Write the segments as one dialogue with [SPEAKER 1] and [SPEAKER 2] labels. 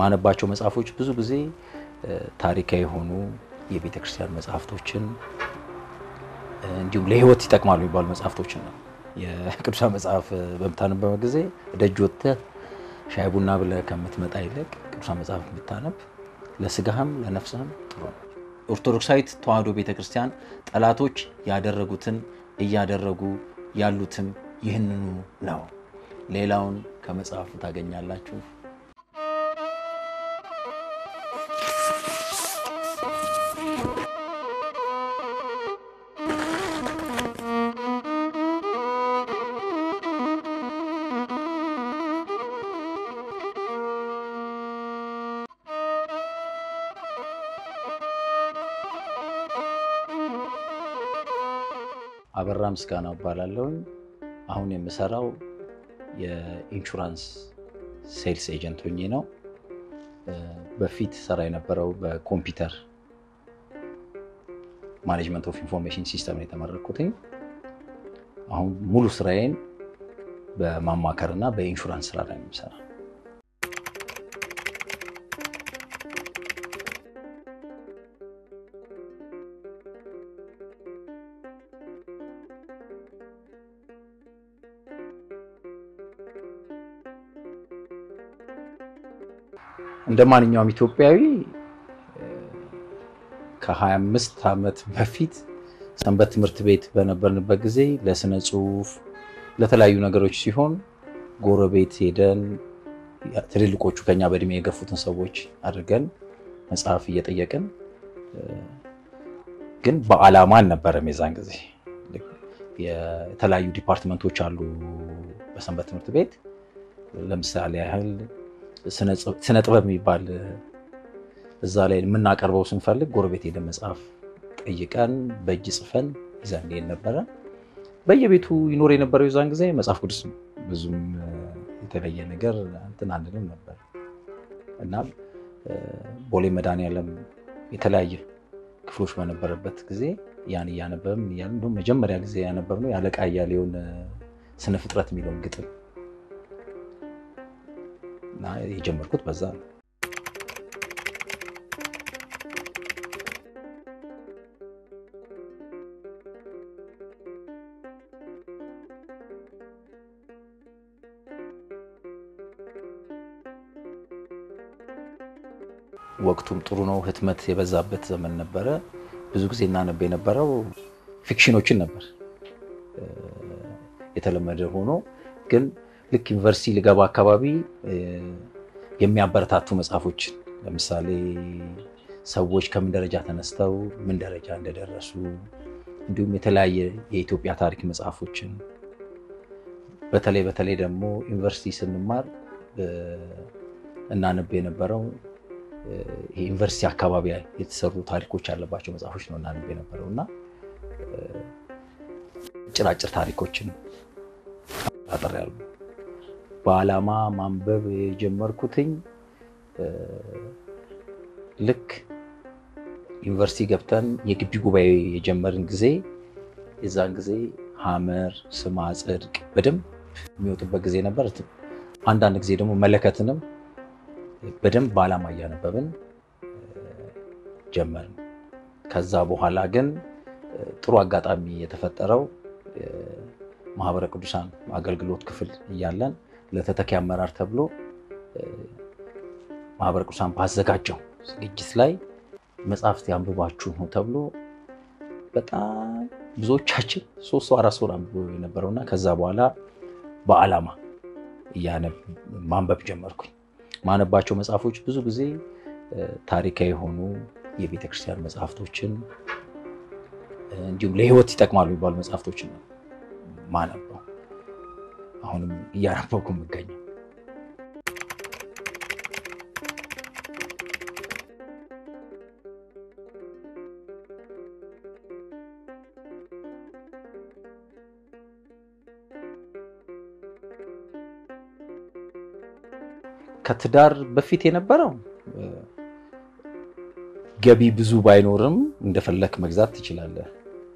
[SPEAKER 1] ማነባቸው መጽሐፎች ብዙ ጊዜ ታሪካዊ የሆኑ የቤተ ክርስቲያን መጽሐፍቶችን እንዲሁም ለሕይወት ይጠቅማሉ የሚባሉ መጽሐፍቶችን ነው። የቅዱሳን መጽሐፍ በምታነበበ ጊዜ ደጅ ወጥተህ ሻይ ቡና ብለህ ከምትመጣ ይልቅ ቅዱሳን መጽሐፍ ብታነብ ለስጋህም ለነፍስህም ጥሩ ነው። ኦርቶዶክሳዊት ተዋሕዶ ቤተ ክርስቲያን ጠላቶች ያደረጉትን እያደረጉ ያሉትም ይህንኑ ነው። ሌላውን ከመጽሐፉ ታገኛላችሁ። አበራ ምስጋናው እባላለሁኝ። አሁን የምሰራው የኢንሹራንስ ሴልስ ኤጀንት ሆኜ ነው። በፊት ሰራ የነበረው በኮምፒውተር ማኔጅመንት ኦፍ ኢንፎርሜሽን ሲስተም ነው የተመረኩትኝ። አሁን ሙሉ ስራዬን በማማከር እና በኢንሹራንስ ስራ ላይ ነው የምሰራ። እንደ ማንኛውም ኢትዮጵያዊ ከ25 ዓመት በፊት ሰንበት ትምህርት ቤት በነበርንበት ጊዜ ለስነ ጽሁፍ፣ ለተለያዩ ነገሮች ሲሆን ጎረቤት ሄደን ትልልቆቹ ከኛ በእድሜ የገፉትን ሰዎች አድርገን መጽሐፍ እየጠየቅን ግን በዓላማ አልነበረም። የዛን ጊዜ የተለያዩ ዲፓርትመንቶች አሉ በሰንበት ትምህርት ቤት ለምሳሌ ያህል ስነ ጥበብ የሚባል እዛ ላይ የምናቀርበው ስንፈልግ ጎረቤት ሄደን መጽሐፍ ጠይቀን በእጅ ጽፈን ይዘን እንሄድ ነበረ። በየቤቱ ይኖር የነበረው የዛን ጊዜ መጽሐፍ ቅዱስ ነው። ብዙም የተለየ ነገር እንትን አንልም ነበር እና ቦሌ መድኃኒዓለም የተለያየ ክፍሎች በነበረበት ጊዜ ያን እያነበብን እያልን እንደውም መጀመሪያ ጊዜ ያነበብነው የአለቃ እያሌውን ስነ ፍጥረት የሚለውን ግጥም እና የጀመርኩት በዛ ነው። ወቅቱም ጥሩ ነው። ህትመት የበዛበት ዘመን ነበረ። ብዙ ጊዜ እናነብ የነበረው ፊክሽኖችን ነበር የተለመደ ሆኖ ግን ልክ ዩኒቨርሲቲ ልገባ አካባቢ የሚያበረታቱ መጽሐፎችን ለምሳሌ ሰዎች ከምን ደረጃ ተነስተው ምን ደረጃ እንደደረሱ እንዲሁም የተለያየ የኢትዮጵያ ታሪክ መጽሐፎችን በተለይ በተለይ ደግሞ ዩኒቨርሲቲ ስንማር እናነብ የነበረው ዩኒቨርሲቲ አካባቢ የተሰሩ ታሪኮች ያለባቸው መጽሐፎች ነው እናነብ የነበረው እና ጭራጭር ታሪኮችን አጠር ያሉ በዓላማ ማንበብ የጀመርኩትኝ ልክ ዩኒቨርሲቲ ገብተን የግቢ ጉባኤ የጀመርን ጊዜ የዛን ጊዜ ሐመር፣ ስማ ጽድቅ በደንብ የሚወጡበት ጊዜ ነበር። አንዳንድ ጊዜ ደግሞ መለከትንም በደንብ በዓላማ እያነበብን ጀመርን። ከዛ በኋላ ግን ጥሩ አጋጣሚ የተፈጠረው ማህበረ ቅዱሳን አገልግሎት ክፍል እያለን ለተተኪ አመራር ተብሎ ማህበረ ቅዱሳን ባዘጋጀው ዝግጅት ላይ መጽሐፍት ያንብባችሁ ነው ተብሎ በጣም ብዙዎቻችን ሶስት ሰው አራት ሰው አንብቦ የነበረውና ከዛ በኋላ በዓላማ ማንበብ ጀመርኩኝ። ማነባቸው መጽሐፎች ብዙ ጊዜ ታሪካዊ የሆኑ የቤተ ክርስቲያን መጽሐፍቶችን እንዲሁም ለሕይወት ይጠቅማሉ የሚባሉ መጽሐፍቶችን ነው ማነበው። አሁንም እያነበብኩ የምገኘው ከትዳር በፊት የነበረው ገቢ ብዙ ባይኖርም እንደፈለክ መግዛት ትችላለህ።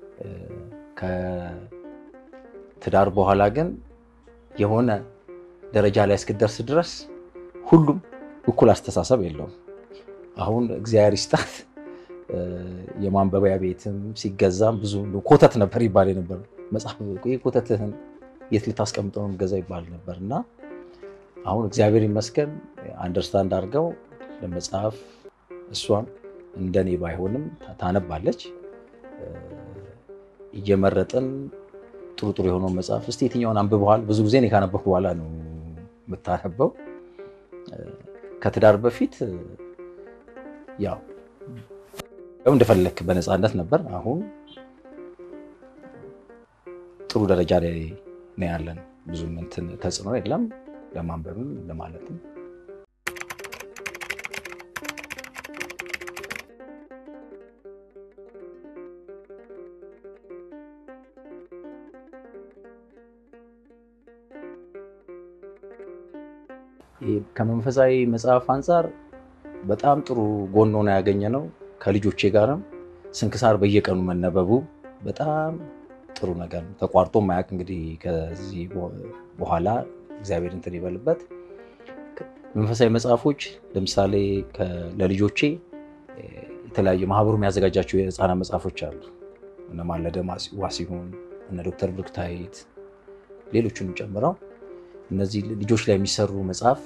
[SPEAKER 1] ከትዳር በኋላ ግን የሆነ ደረጃ ላይ እስክደርስ ድረስ ሁሉም እኩል አስተሳሰብ የለውም። አሁን እግዚአብሔር ይስጣት የማንበቢያ ቤትም ሲገዛም ብዙ ኮተት ነበር ይባል ነበር። መጽሐፍ ኮተትህን የት ልታስቀምጠው ነው ገዛ ይባል ነበር እና አሁን እግዚአብሔር ይመስገን አንደርስታንድ አድርገው ለመጽሐፍ እሷም እንደኔ ባይሆንም ታነባለች። እየመረጥን ጥሩ ጥሩ የሆነው መጽሐፍ እስቲ የትኛውን አንብበዋል? ብዙ ጊዜ እኔ ካነበብኩ በኋላ ነው የምታነበው። ከትዳር በፊት ያው እንደፈለክ በነፃነት ነበር። አሁን ጥሩ ደረጃ ላይ ነው ያለን። ብዙም እንትን ተጽዕኖ የለም ለማንበብም ለማለትም ከመንፈሳዊ መጽሐፍ አንጻር በጣም ጥሩ ጎን ሆኖ ያገኘ ነው። ከልጆቼ ጋርም ስንክሳር በየቀኑ መነበቡ በጣም ጥሩ ነገር ነው። ተቋርጦ ማያውቅ እንግዲህ ከዚህ በኋላ እግዚአብሔር እንትን ይበልበት። መንፈሳዊ መጽሐፎች ለምሳሌ ለልጆቼ የተለያዩ ማህበሩ የሚያዘጋጃቸው የህፃናት መጽሐፎች አሉ። እነ ማለደ ዋሲሁን፣ እነ ዶክተር ብሩክታይት ሌሎቹንም ጨምረው እነዚህ ልጆች ላይ የሚሰሩ መጽሐፍ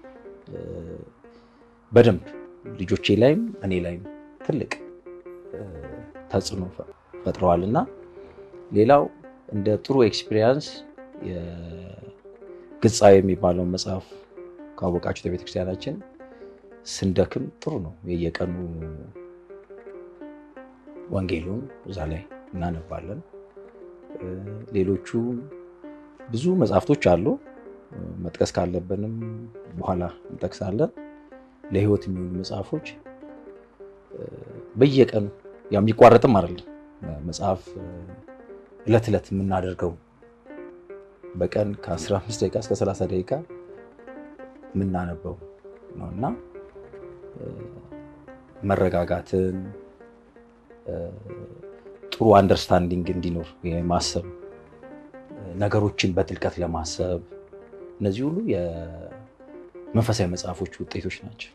[SPEAKER 1] በደንብ ልጆቼ ላይም እኔ ላይም ትልቅ ተጽዕኖ ፈጥረዋል እና ሌላው እንደ ጥሩ ኤክስፒሪየንስ ግጻዊ የሚባለውን መጽሐፍ ካወቃችሁ ቤተክርስቲያናችን ስንደክም ጥሩ ነው። የየቀኑ ወንጌሉን እዛ ላይ እናነባለን። ሌሎቹ ብዙ መጽሐፍቶች አሉ። መጥቀስ ካለብንም በኋላ እንጠቅሳለን። ለህይወት የሚሆኑ መጽሐፎች በየቀኑ ያው የሚቋረጥም አይደለም መጽሐፍ እለት ዕለት የምናደርገው በቀን ከ15 ደቂቃ እስከ 30 ደቂቃ የምናነበው ነው እና መረጋጋትን ጥሩ አንደርስታንዲንግ እንዲኖር ማሰብ ነገሮችን በጥልቀት ለማሰብ እነዚህ ሁሉ የመንፈሳዊ መጽሐፎች ውጤቶች ናቸው።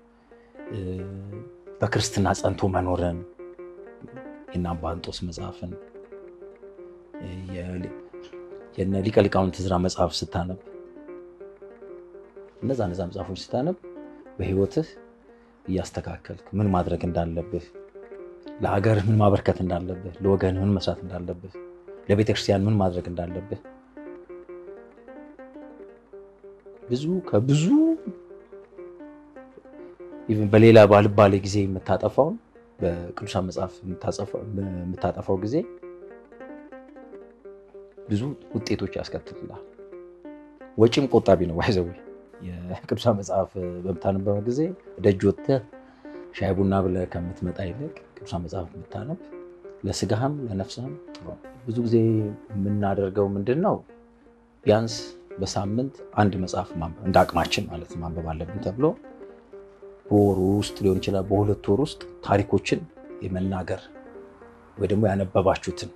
[SPEAKER 1] በክርስትና ጸንቶ መኖርን የእነ አባ እንጦስ መጽሐፍን የነ ሊቀ ሊቃውንት ዕዝራ መጽሐፍ ስታነብ እነዛ እነዛ መጽሐፎች ስታነብ በህይወትህ እያስተካከልክ ምን ማድረግ እንዳለብህ፣ ለሀገርህ ምን ማበርከት እንዳለብህ፣ ለወገንህ ምን መስራት እንዳለብህ፣ ለቤተክርስቲያን ምን ማድረግ እንዳለብህ ብዙ ከብዙ በሌላ ባልባሌ ጊዜ የምታጠፋውን በቅዱሳን መጽሐፍ የምታጠፋው ጊዜ ብዙ ውጤቶች ያስከትልላል። ወጪም ቆጣቢ ነው። ይዘው የቅዱሳን መጽሐፍ በምታነበው ጊዜ ደጅ ወጥተህ ሻይ ቡና ብለህ ከምትመጣ ይልቅ ቅዱሳን መጽሐፍ የምታነብ ለስጋህም ለነፍስህም ብዙ ጊዜ የምናደርገው ምንድን ነው ቢያንስ በሳምንት አንድ መጽሐፍ እንደ አቅማችን ማለት ማንበብ አለብን ተብሎ በወሩ ውስጥ ሊሆን ይችላል፣ በሁለት ወር ውስጥ ታሪኮችን የመናገር ወይ ደግሞ ያነበባችሁትን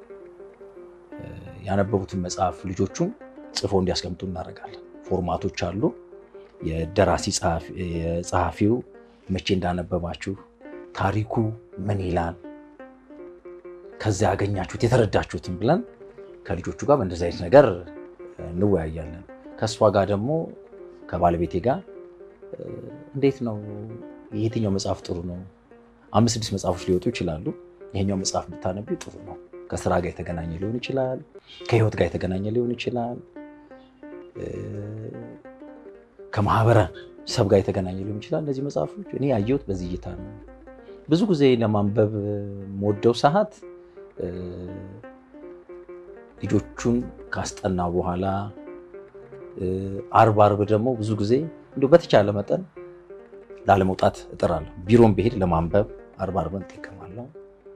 [SPEAKER 1] ያነበቡትን መጽሐፍ ልጆቹም ጽፎ እንዲያስቀምጡ እናደርጋለን። ፎርማቶች አሉ። የደራሲ ጸሐፊው መቼ እንዳነበባችሁ፣ ታሪኩ ምን ይላል፣ ከዚያ ያገኛችሁት የተረዳችሁትን ብለን ከልጆቹ ጋር በእንደዚህ አይነት ነገር እንወያያለን። ከእሷ ጋር ደግሞ ከባለቤቴ ጋር እንዴት ነው የትኛው መጽሐፍ ጥሩ ነው? አምስት ስድስት መጽሐፎች ሊወጡ ይችላሉ። ይሄኛው መጽሐፍ ብታነቢ ጥሩ ነው። ከስራ ጋር የተገናኘ ሊሆን ይችላል፣ ከህይወት ጋር የተገናኘ ሊሆን ይችላል፣ ከማህበረሰብ ጋር የተገናኘ ሊሆን ይችላል። እነዚህ መጽሐፎች እኔ ያየሁት በዚህ እይታ ነው። ብዙ ጊዜ ለማንበብ የምወደው ሰዓት ልጆቹን ካስጠና በኋላ አርብ አርብ ደግሞ ብዙ ጊዜ እንዲሁ በተቻለ መጠን ላለመውጣት እጥራለሁ። ቢሮም ብሄድ ለማንበብ አርብ አርብን እጠቀማለሁ።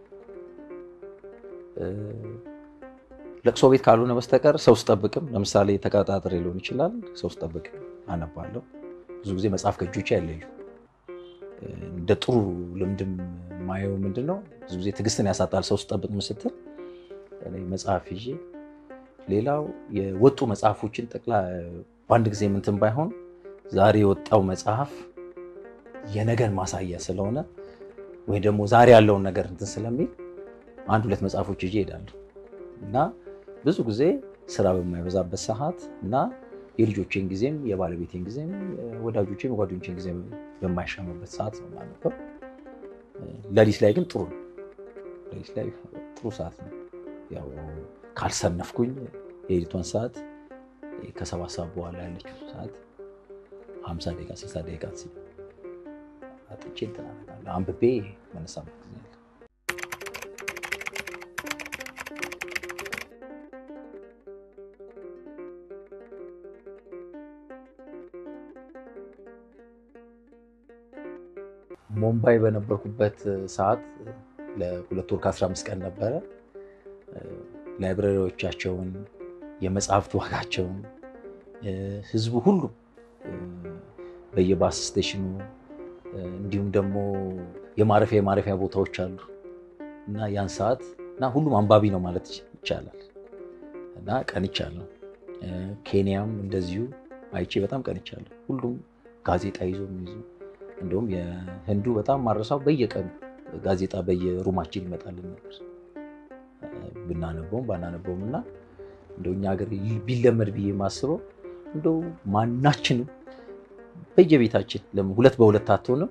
[SPEAKER 1] ለቅሶ ቤት ካልሆነ በስተቀር ሰው ስጠብቅም፣ ለምሳሌ ተቀጣጥሬ ሊሆን ይችላል። ሰው ስጠብቅም አነባለሁ። ብዙ ጊዜ መጽሐፍ ከእጆቼ አይለዩ። እንደ ጥሩ ልምድም የማየው ምንድን ነው ብዙ ጊዜ ትዕግስትን ያሳጣል። ሰው ስጠብቅ ስትል መጽሐፍ ይዤ ሌላው የወጡ መጽሐፎችን ጠቅላ በአንድ ጊዜ ምንትን ባይሆን ዛሬ የወጣው መጽሐፍ የነገን ማሳያ ስለሆነ ወይ ደግሞ ዛሬ ያለውን ነገር እንትን ስለሚል አንድ ሁለት መጽሐፎች ይዤ እሄዳለሁ እና ብዙ ጊዜ ስራ በማይበዛበት ሰዓት እና የልጆቼን ጊዜም የባለቤቴን ጊዜም ወዳጆቼም የጓደኞቼን ጊዜ በማይሻማበት ሰዓት ነው የማነበው። ሌሊት ላይ ግን ጥሩ ነው። ሌሊት ላይ ጥሩ ሰዓት ነው። ያው ካልሰነፍኩኝ የሌሊቷን ሰዓት ከሰባት ሰዓት በኋላ ያለችው ሰዓት ሀምሳ ደቂቃ ስልሳ ደቂቃ ሲል አጥቼ እንትን አደርጋለሁ። አንብቤ መነሳበት ጊዜ አለ። ሙምባይ በነበርኩበት ሰዓት ለሁለት ወር ከ15 ቀን ነበረ። ላይብራሪዎቻቸውን፣ የመጽሐፍት ዋጋቸውን ህዝቡ ሁሉ በየባስ ስቴሽኑ እንዲሁም ደግሞ የማረፊያ የማረፊያ ቦታዎች አሉ እና ያን ሰዓት እና ሁሉም አንባቢ ነው ማለት ይቻላል እና ቀንቻለሁ። ኬንያም እንደዚሁ አይቼ በጣም ቀንቻለሁ። ሁሉም ጋዜጣ ይዞ የሚይዙ እንደውም የህንዱ በጣም ማረሳው በየቀኑ ጋዜጣ በየሩማችን ይመጣልን ነበር ብናነበውም ባናነበውም እና እንደው እኛ ሀገር ቢለመድ ብዬ የማስበው እንደው ማናችንም በየቤታችን ለምን ሁለት በሁለት አትሆንም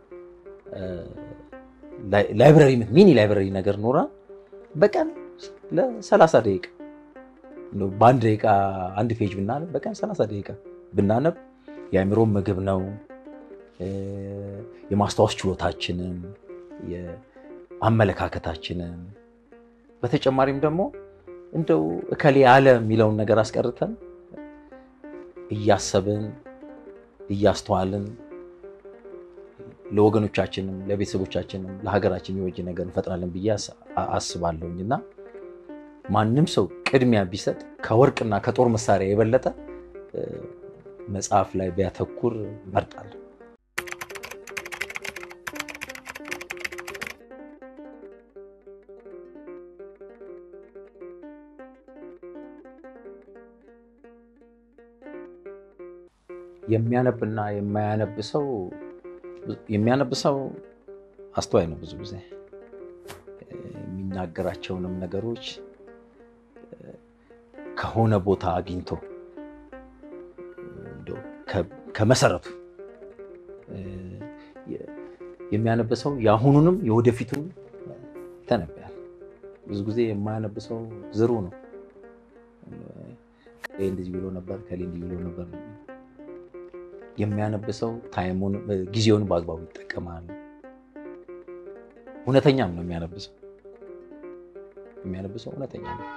[SPEAKER 1] ላይብረሪ ሚኒ ላይብረሪ ነገር ኖራ በቀን ለሰላሳ ደቂቃ በአንድ ደቂቃ አንድ ፔጅ ብናነብ በቀን ሰላሳ ደቂቃ ብናነብ የአእምሮ ምግብ ነው። የማስታወስ ችሎታችንን አመለካከታችንን በተጨማሪም ደግሞ እንደው እከሌ አለ የሚለውን ነገር አስቀርተን እያሰብን እያስተዋልን ለወገኖቻችንም ለቤተሰቦቻችንም ለሀገራችን የሚወጅ ነገር እንፈጥራለን ብዬ አስባለሁኝ እና ማንም ሰው ቅድሚያ ቢሰጥ ከወርቅና ከጦር መሳሪያ የበለጠ መጽሐፍ ላይ ቢያተኩር እመርጣለሁ። የሚያነብና የማያነብ ሰው የሚያነብ ሰው አስተዋይ ነው። ብዙ ጊዜ የሚናገራቸውንም ነገሮች ከሆነ ቦታ አግኝቶ ከመሰረቱ የሚያነብ ሰው የአሁኑንም የወደፊቱንም ይተነብያል። ብዙ ጊዜ የማያነብ ሰው ዝሩ ነው። ከሌ እንደዚህ ብሎ ነበር፣ ከሌ እንዲህ ብሎ ነበር። የሚያነብ ሰው ታይሙን ጊዜውን በአግባቡ ይጠቀማል። እውነተኛም ነው የሚያነብ ሰው የሚያነብ ሰው እውነተኛ ነው።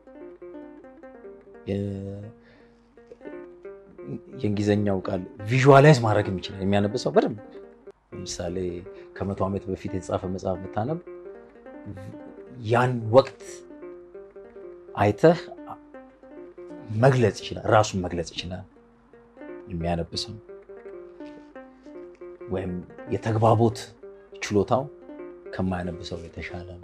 [SPEAKER 1] የእንግሊዝኛው ቃል ቪዥዋላይዝ ማድረግ ይችላል የሚያነብ ሰው በደንብ። ለምሳሌ ከመቶ ዓመት በፊት የተጻፈ መጽሐፍ ብታነብ ያን ወቅት አይተህ መግለጽ ይችላል፣ ራሱን መግለጽ ይችላል የሚያነብ ሰው ወይም የተግባቦት ችሎታው ከማያነብ ሰው የተሻለ ነው።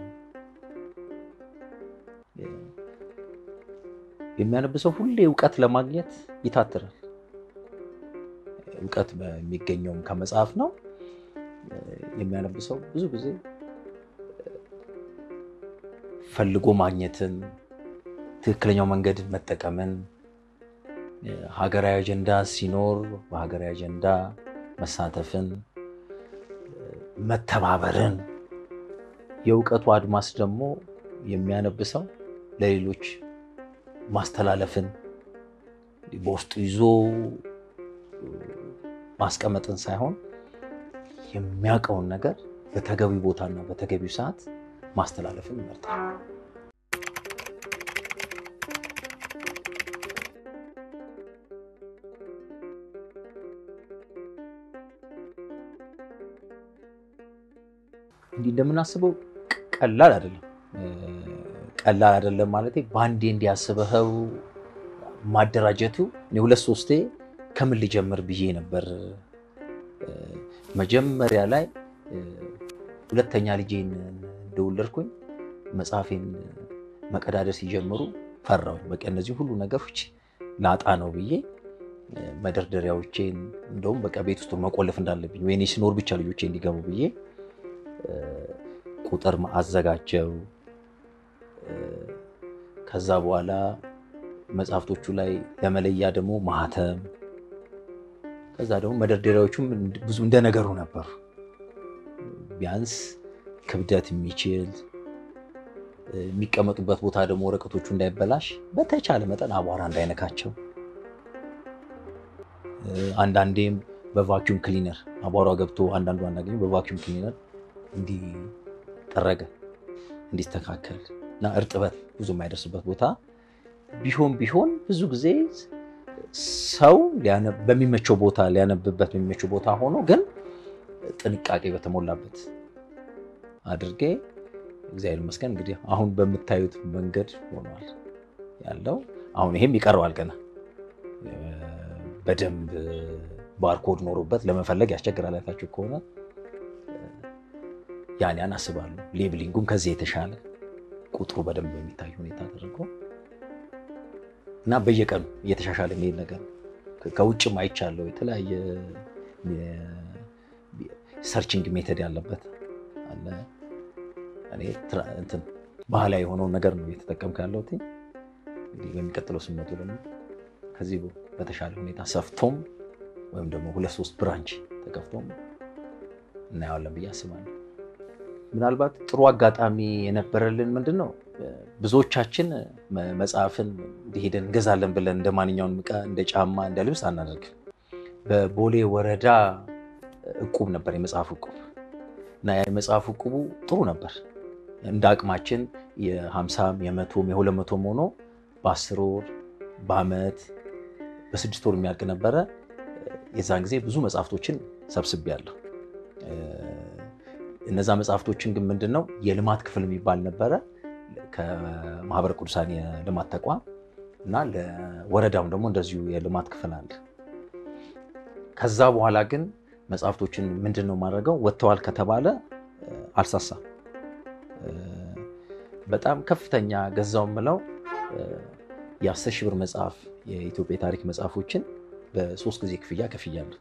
[SPEAKER 1] የሚያነብ ሰው ሁሌ እውቀት ለማግኘት ይታትራል። እውቀት የሚገኘውም ከመጽሐፍ ነው። የሚያነብ ሰው ብዙ ጊዜ ፈልጎ ማግኘትን፣ ትክክለኛው መንገድን መጠቀምን፣ ሀገራዊ አጀንዳ ሲኖር በሀገራዊ አጀንዳ መሳተፍን፣ መተባበርን፣ የእውቀቱ አድማስ ደግሞ የሚያነብ ሰው ለሌሎች ማስተላለፍን በውስጡ ይዞ ማስቀመጥን ሳይሆን የሚያውቀውን ነገር በተገቢ ቦታና በተገቢው ሰዓት ማስተላለፍን ይመርጣል። እንዲህ እንደምናስበው ቀላል አይደለም። ቀላል አይደለም ማለት በአንዴ እንዲያስበኸው ማደራጀቱ እኔ ሁለት ሶስቴ ከምን ልጀምር ብዬ ነበር። መጀመሪያ ላይ ሁለተኛ ልጄን እንደወለድኩኝ መጽሐፌን መቀዳደር ሲጀምሩ ፈራሁኝ። በቃ እነዚህ ሁሉ ነገሮች ላጣ ነው ብዬ መደርደሪያዎቼን እንደውም በቃ ቤት ውስጥ መቆለፍ እንዳለብኝ ወይኔ ሲኖር ብቻ ልጆቼ እንዲገቡ ብዬ ቁጥር አዘጋጀው። ከዛ በኋላ መጽሐፍቶቹ ላይ ለመለያ ደግሞ ማህተም፣ ከዛ ደግሞ መደርደሪያዎቹም ብዙ እንደ ነገሩ ነበሩ። ቢያንስ ክብደት የሚችል የሚቀመጡበት ቦታ ደግሞ ወረቀቶቹ እንዳይበላሽ በተቻለ መጠን አቧራ እንዳይነካቸው አንዳንዴም በቫኪዩም ክሊነር አቧራ ገብቶ አንዳንዱ አናገኘው በቫኪዩም ክሊነር እንዲጠረገ እንዲስተካከል እና እርጥበት ብዙ የማይደርስበት ቦታ ቢሆን ቢሆን ብዙ ጊዜ ሰው በሚመቸው ቦታ ሊያነብበት በሚመቸው ቦታ ሆኖ ግን ጥንቃቄ በተሞላበት አድርጌ እግዚአብሔር ይመስገን እንግዲህ አሁን በምታዩት መንገድ ሆኗል ያለው። አሁን ይሄም ይቀረዋል ገና በደንብ ባርኮድ ኖሮበት ለመፈለግ ያስቸግራል። አይታችሁ ከሆነ ያን ያን አስባለሁ። ሌብሊንጉም ከዚህ የተሻለ ቁጥሩ በደንብ በሚታይ ሁኔታ አድርጎ እና በየቀኑ እየተሻሻለ የሚሄድ ነገር ከውጭም አይቻለሁ። የተለያየ ሰርችንግ ሜተድ ያለበት አለ። እኔ እንትን ባህላዊ የሆነውን ነገር ነው እየተጠቀምኩ ያለሁት። እንግዲህ በሚቀጥለው ስመቱ ደግሞ ከዚህ በተሻለ ሁኔታ ሰፍቶም ወይም ደግሞ ሁለት ሶስት ብራንች ተከፍቶም እናየዋለን ብዬ አስባለሁ። ምናልባት ጥሩ አጋጣሚ የነበረልን ምንድን ነው፣ ብዙዎቻችን መጽሐፍን እንዲሄደን እንገዛለን ብለን እንደ ማንኛውም ዕቃ እንደ ጫማ፣ እንደ ልብስ አናደርግም። በቦሌ ወረዳ እቁብ ነበር የመጽሐፍ እቁብ እና የመጽሐፍ እቁቡ ጥሩ ነበር። እንደ አቅማችን የሀምሳም የመቶም የሁለት መቶም ሆኖ በአስር ወር በአመት በስድስት ወር የሚያልቅ ነበረ። የዛን ጊዜ ብዙ መጽሐፍቶችን ሰብስቤያለሁ። እነዛ መጽሐፍቶችን ግን ምንድን ነው የልማት ክፍል የሚባል ነበረ ከማህበረ ቅዱሳን የልማት ተቋም እና ለወረዳውም ደግሞ እንደዚሁ የልማት ክፍል አለ። ከዛ በኋላ ግን መጽሐፍቶችን ምንድን ነው ማድረገው ወጥተዋል ከተባለ አልሳሳም። በጣም ከፍተኛ ገዛው ምለው የአስር ሺህ ብር መጽሐፍ የኢትዮጵያ ታሪክ መጽሐፎችን በሶስት ጊዜ ክፍያ ከፍያለሁ።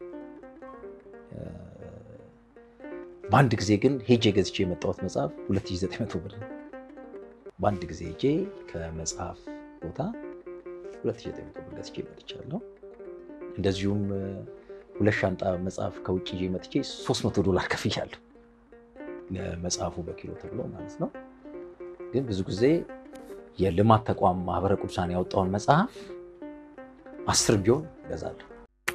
[SPEAKER 1] በአንድ ጊዜ ግን ሄጄ ገዝቼ የመጣሁት መጽሐፍ 2900 ብር ነው። በአንድ ጊዜ ሄጄ ከመጽሐፍ ቦታ 2900 ብር ገዝቼ መጥቻለሁ። እንደዚሁም ሁለት ሻንጣ መጽሐፍ ከውጭ ይዤ መጥቼ 300 ዶላር ከፍያለሁ ለመጽሐፉ በኪሎ ተብሎ ማለት ነው። ግን ብዙ ጊዜ የልማት ተቋም ማህበረ ቅዱሳን ያወጣውን መጽሐፍ አስር ቢሆን እገዛለሁ።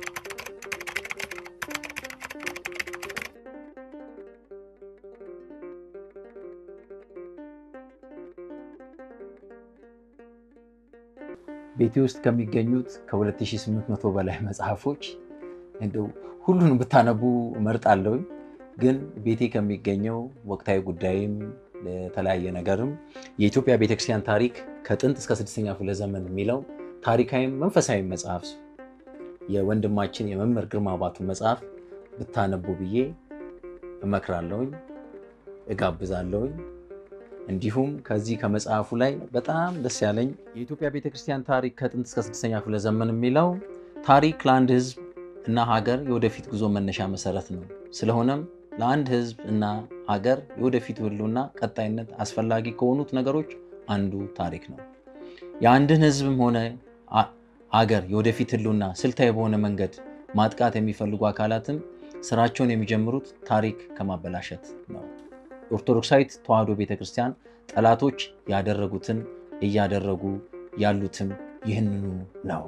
[SPEAKER 1] ቤቴ ውስጥ ከሚገኙት ከ2800 በላይ መጽሐፎች እንደው ሁሉንም ብታነቡ እመርጣለሁ። ግን ቤቴ ከሚገኘው ወቅታዊ ጉዳይም ለተለያየ ነገርም የኢትዮጵያ ቤተክርስቲያን ታሪክ ከጥንት እስከ ስድስተኛ ክፍለ ዘመን የሚለው ታሪካዊም መንፈሳዊ መጽሐፍ የወንድማችን የመምህር ግርማ ባቱ መጽሐፍ ብታነቡ ብዬ እመክራለሁኝ፣ እጋብዛለሁኝ። እንዲሁም ከዚህ ከመጽሐፉ ላይ በጣም ደስ ያለኝ የኢትዮጵያ ቤተክርስቲያን ታሪክ ከጥንት እስከ ስድስተኛ ክፍለ ዘመን የሚለው ታሪክ ለአንድ ሕዝብ እና ሀገር የወደፊት ጉዞ መነሻ መሰረት ነው። ስለሆነም ለአንድ ሕዝብ እና ሀገር የወደፊት ህልውና ቀጣይነት አስፈላጊ ከሆኑት ነገሮች አንዱ ታሪክ ነው። የአንድን ሕዝብም ሆነ ሀገር የወደፊት ህልውና ስልታዊ በሆነ መንገድ ማጥቃት የሚፈልጉ አካላትም ስራቸውን የሚጀምሩት ታሪክ ከማበላሸት ነው። ኦርቶዶክሳዊት ተዋሕዶ ቤተክርስቲያን ጠላቶች ያደረጉትን እያደረጉ ያሉትም ይህንኑ ነው።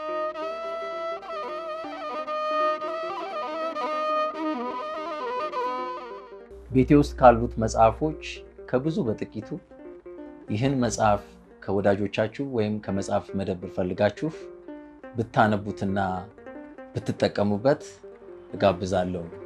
[SPEAKER 1] ቤቴ ውስጥ ካሉት መጽሐፎች ከብዙ በጥቂቱ ይህን መጽሐፍ ከወዳጆቻችሁ ወይም ከመጽሐፍ መደብር ፈልጋችሁ ብታነቡትና ብትጠቀሙበት እጋብዛለሁ።